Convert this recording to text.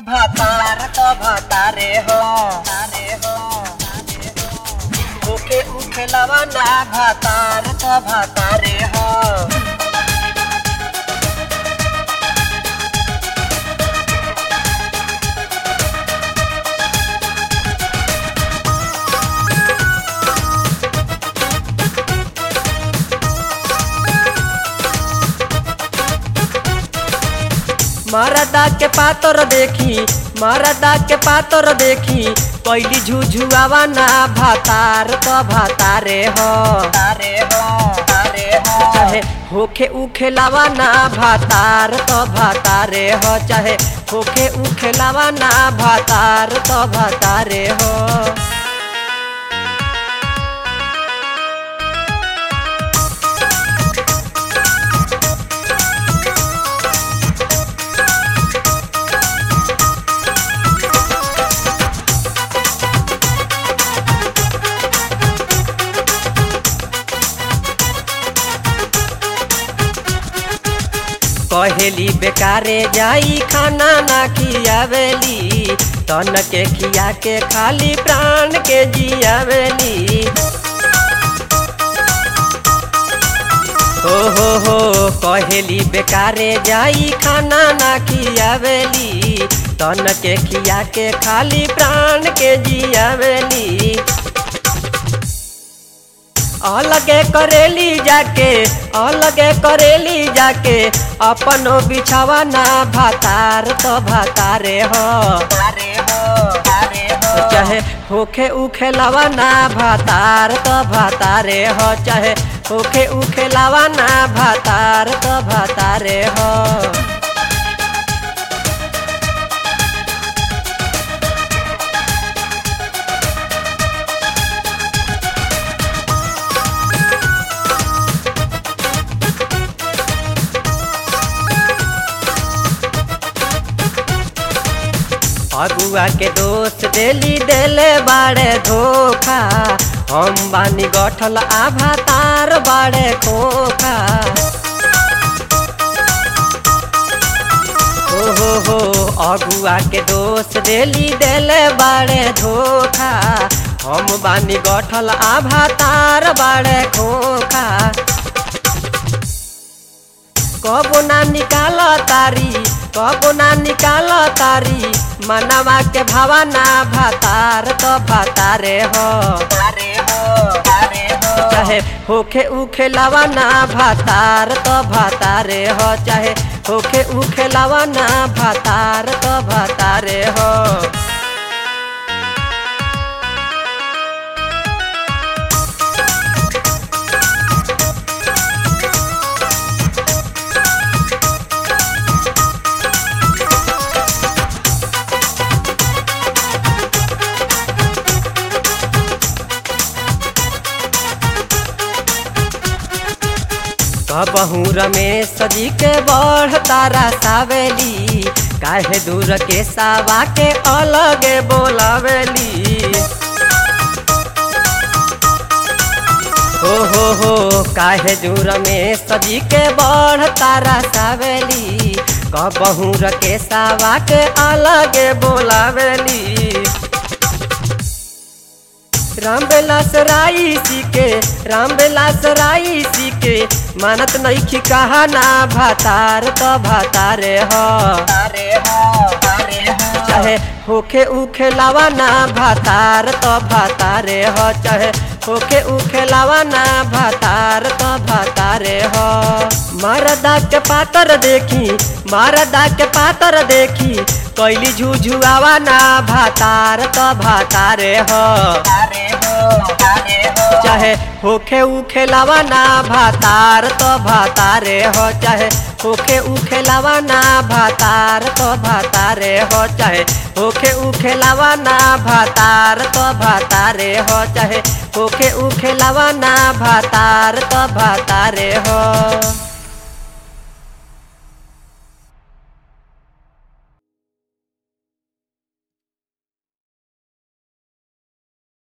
भातार तो भातारे हो तारे हो उखे उखे लवाना भातार तो भातारे हो मरदा के पातर देखी मरदा के पातर देखी पहली झुझुआवा ना भातार तो भातारे हो तारे हो तारे हो चाहे होखे उखे लावा ना भातार तो भातारे हो चाहे होखे उखे लावा ना भातार तो भातारे हो कहेली बेकारे जाई खाना ना खियावेली तन के खिया के खाली प्राण के जियावेली हो हो हो कहेली बेकारे जाई खाना ना खियावेली तन के खिया के खाली प्राण के जियावेली अलगे करेली जाके अलगे करेली जाके अपनो बिछावा ना भातार तो भातारे हो तारे हो तारे हो चाहे होखे उखे लावा ना भातार तो भातारे हो चाहे होखे उखे लावा ना भातार तो भातारे हो अगुआ के दोस्त देली देले बाड़े धोखा हम बानी गठल आभा तार बाड़े खोखा हो हो हो अगुआ के दोस्त देली देले बाड़े धोखा हम बानी गठल आभा तार बाड़े खोखा कबो ना निकाल तारी कबो ना निकाल तारी मनवा के भावना भातार तो भातारे हो तारे हो तारे हो चाहे होखे उखे लवाना भातार तो भातारे हो चाहे होखे उखे लवाना भातार तो भातारे हो कबहू रमेश जी के बढ़ तारा सावेली काहे दूर के सावा के अलगे बोलावेली हो हो हो काहे दूर में सजी के बढ़ तारा सावेली कबहू के सावा के अलगे बोलावेली राम बेलास राई सीके राम बेलास राई सीके मानत नईखी कहा ना भातार तो भातारे हो तारे हो तारे हो चाहे होखे उखे लावा ना भातार तो भातारे हो चाहे होखे उखे लावा ना भातार तो भातारे हो मरदा के पातर देखी मरदा के पातर देखी कैली झुझुआवा ना भातार तो भातारे हो तारे हो तारे हो चाहे होखे उखे लावा ना भातार तो भातारे हो चाहे होखे उखे लावा ना भातार तो भातारे हो चाहे होखे उखे लावा ना भातार तो भातारे हो चाहे होखे उखे लावा ना भातार तो भातारे हो